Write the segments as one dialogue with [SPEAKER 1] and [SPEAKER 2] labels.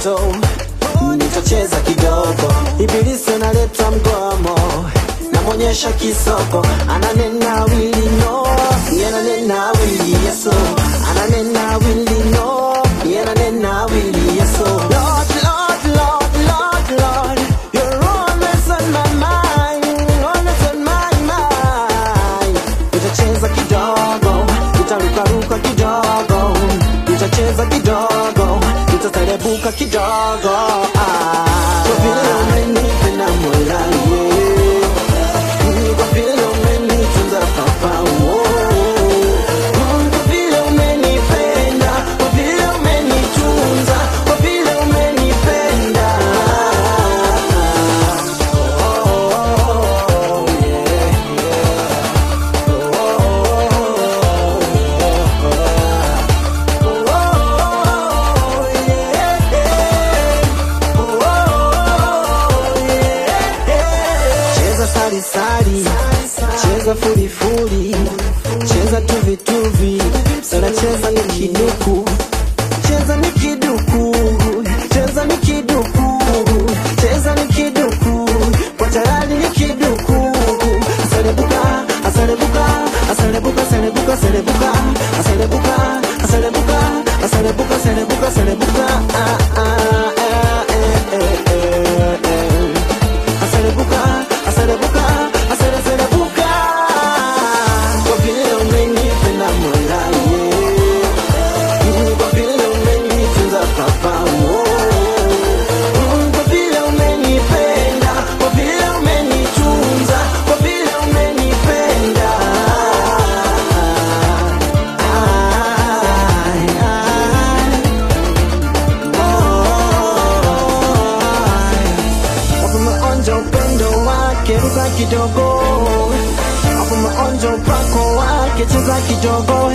[SPEAKER 1] Yesu, nitacheza kidogo. Ibilisi analeta mgomo, namwonyesha kisoko, ananena wili no, yeye ananena wili Yesu, ananena wili no, yeye ananena wili Yesu. Lord, Lord, Lord, Lord, Lord, you're always on my mind, always on my mind. Nitacheza kidogo, nitarukaruka kidogo, nitacheza kidogo, nitaterebuka kidogo. Ah, kwa vile umenipenda Mola, yeah. Mm, kwa vile umenitunza Papa, oh. Mm, kwa vile umenipenda, kwa vile umenitunza, kwa vile umenipenda. Oh, yeah, Cheza sari sari, cheza furi furi, cheza tuvi tuvi, sana cheza ni kiduku, cheza ni kiduku, cheza ni kiduku, cheza ni kiduku, kwa tayari ni kiduku. Asalebuka, asalebuka, asalebuka, asalebuka, asalebuka, asalebuka, asalebuka, asalebuka, asalebuka, asalebuka, ah ah ah eh eh eh eh. Asalebuka, asalebuka, asale, asalebuka. Kwa vile umenipenda Mola, yeah. Mm, kwa vile umenitunza Papa, oh. Mm, kwa vile umenipenda, kwa vile umenitunza, kwa vile umenipenda. Ai, ai. Wapo maonja upendo wake, ruka kidogo. Wapo maonja upako wake, cheza kidogo.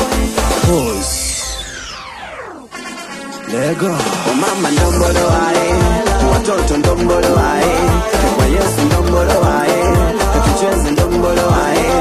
[SPEAKER 2] Lego.
[SPEAKER 1] Wamama ndombolo wae, watoto ndombolo wae, kwa Yesu ndombolo wae, tucheze ndombolo wae.